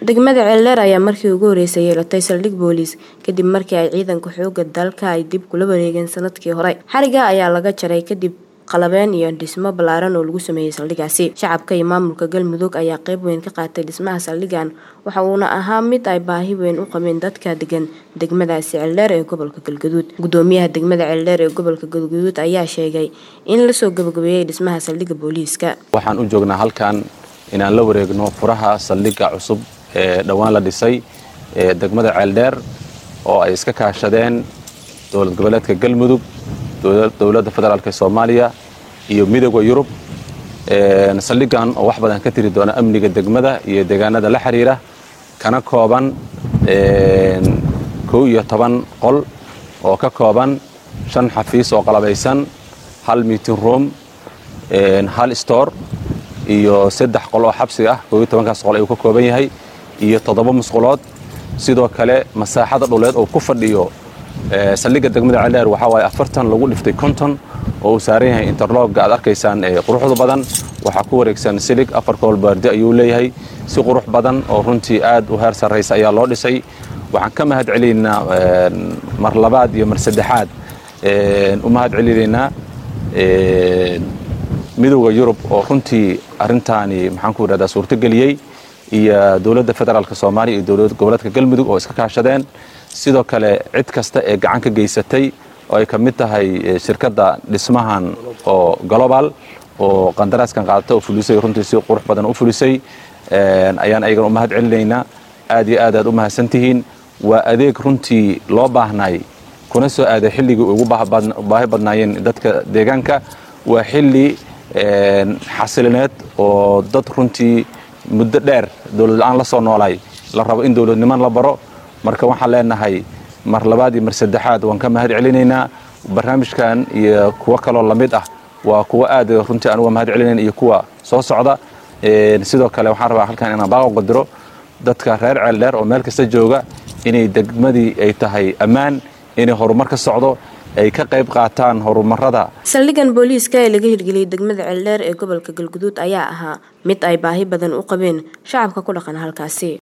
degmada ceeldheer ayaa markii ugu horeysay yeelatay saldhig booliis kadib markii ay ciidanka xooga dalka ay dib kula wareegeen sanadkii hore xariga ayaa laga jaray kadib qalabeen iyo dhismo ballaaran oo lagu sameeyey saldhigaasi shacabka iyo maamulka galmudug ayaa qeyb weyn ka qaatay dhismaha saldhigan waxa uuna ahaa mid ay baahi weyn u qabeen dadka degan degmadaasi ceeldheer ee gobolka galgaduud gudoomiyaha degmada ceeldheer ee gobolka galgaduud ayaa sheegay in lasoo gabagabeeyey dhismaha saldhiga booliiska waxaan u joognaa halkan inaan la wareegno furaha saldhiga cusub ee dhowaan la dhisay ee degmada ceeldheer oo ay iska kaashadeen dowlad goboleedka galmudug dowladda federaalk soomaaliya iyo midooda yurub saldhigan oo wax badan ka tiri doona amniga degmada iyo deegaanada la xiriira kana kooban kow iyo toban qol oo ka kooban shan xafiis oo qalabaysan hal meeting room hal store iyo saddex qol oo xabsi ah kow iyo tobankaas qol ayuu ka kooban yahay iyo toddoba musqulood sidoo kale masaaxada dhuleed oo ku fadhiyo saldhigga degmada ceeldheer waxaa waaye afartan lagu dhiftay konton oo uu saaran yahay interlogga aad arkaysaan quruxda badan waxaa ku wareegsan silig afar kool baardi ayuu leeyahay si qurux badan oo runtii aad u heer sarraysa ayaa loo dhisay waxaan ka mahad celinaynaa mar labaad iyo mar saddexaad u mahad celinaynaa midowda yurub oo runtii arrintaani maxaan ku idhahdaa suurtogeliyey iyo dowladda federaalk soomaaliya iyo dowlad goboleedka galmudug oo iska kaashadeen sidoo kale cid kasta ee gacan ka geysatay oo ay ka mid tahay shirkadda dhismahan oo global oo qandaraaskan qaadata oo fulisay runtii si qurux badan u fulisay ayaan ayagana u mahad celinaynaa aad iyo aad aad u mahadsantihiin waa adeeg runtii loo baahnay kuna soo aaday xilligii ugu baahi badnaayeen dadka deegaanka waa xilli xasilineed oo dad runtii muddo dheer dowlad la-aan la soo noolay la rabo in dowladniman la baro marka waxaan leenahay mar labaad iyo mar saddexaad waan ka mahad celinaynaa barnaamijkan iyo kuwo kaloo lamid ah waa kuwo aad runtii aan uga mahad celinayna iyo kuwa soo socda sidoo kale waxaan rabaa halkan inaan baaqo qadiro dadka reer ceeldheer oo meel kasta jooga inay degmadii ay tahay ammaan inay horumar ka socdo ay ka qayb qaataan horumarada saldhigan booliiska ee laga hirgeliyey degmada ceeldheer ee gobolka galguduud ayaa ahaa mid ay baahi badan u qabeen shacabka ku dhaqan halkaasi